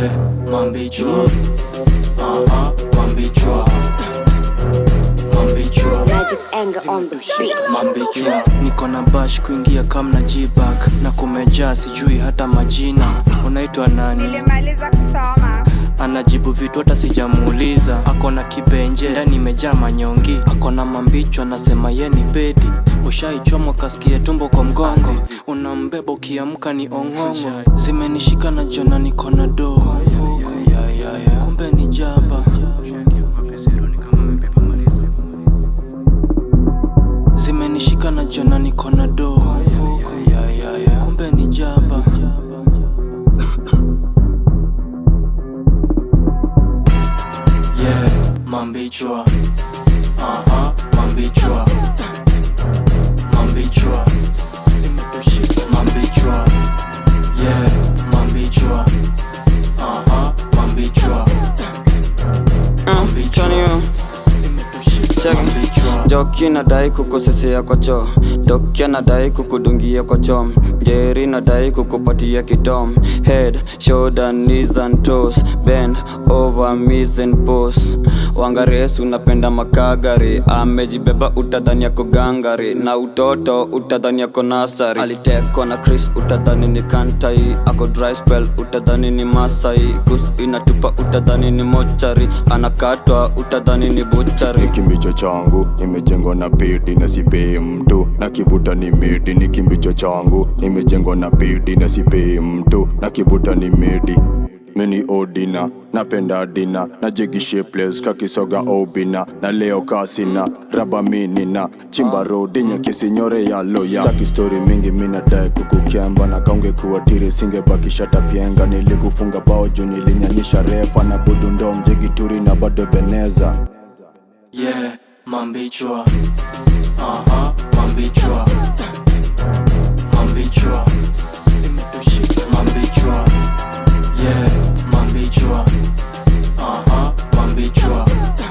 yeah, mambichwa Aha, mambichwa mambichwa Magic's anger on the beat. mambichwa niko na bash kuingia kamna jibak na kumejaa sijui hata majina unaitwa nani nilimaliza kusoma anajibu vitu hata sijamuuliza akona kibenje ndani imejaa manyongi akona mambichwa anasema ye ni bedi ushaichomwa kasikia tumbo kwa mgongo unambeba ukiamka ni ong'ong'o zimenishika na jona niko na doo kumbe ni jaba zimenishika na jona niko na doo kumbe ni jaba yeah, mambichwa aha, mambichwa mambichwa mambichwa yeah, mambichwa aha, mambichwa mambichwa mambichwa Joki nadai kukosesea kwa choo Doki anadai kukudungia kwa chom Jerry nadai kukupatia kidom Head, shoulder, knees and toes Bend over, knees and pose Wangares unapenda makagari Amejibeba utadhani yako gangari Na utoto utadhani yako nasari Alitekwa na Chris utadhani ni kantai Ako dry spell utadhani ni masai Kus inatupa utadhani ni mochari Anakatwa utadhani ni buchari ni kimbicho changu nimejengwa na pedi na sipei mtu na kivuta ni medi ni kimbicho changu nimejengwa na pedi na sipei mtu na kivuta ni medi mini odina napenda dina na jegi shapeless kakisoga obina na leo kasina raba minina chimba rodi nyakisinyore ya loya staki story mingi minadai kukukyamba na kaunge kuwatiri singebakisha tapienga nilikufunga bao juu nilinyanyisha refa na budundo mjegituri na bado beneza yeah, mambichwa aha, mambichwa mambichwa mambichwa yeah, mambichwa aha, mambichwa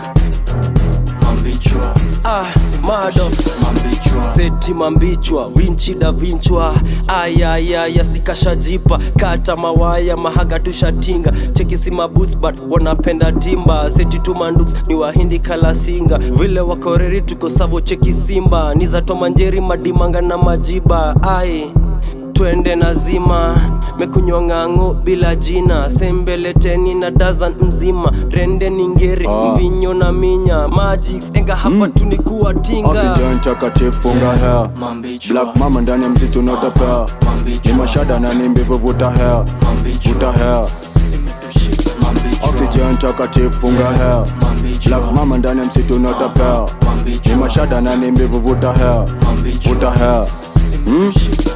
mambichwa ah, mado mambichwa seti mambichwa winchida vinchwa ayayaya sikashajipa kata mawaya mahaga tushatinga chekisi maboots but wanapenda timba seti tumanduks ni wahindi kalasinga vile wakoreri tuko savo cheki simba ni za tomanjeri madimanga na majiba ai twende nazima mekunywa ng'ang'o bila jina sembeleteni na dazan mzima rende ningeri Ah. mvinyo na minya magics enga hapa tunikuwa tinga oxygen takatifu punga hair mambichwa black mama ndani ya msitu notapea ni mambichwa mashada na ni mbivu vuta hair vuta mambichwa hair mambichwa oxygen takatifu punga hair black mama ndani ya msitu notapea ni mashada na ni mbivu vuta hair vuta hair mm?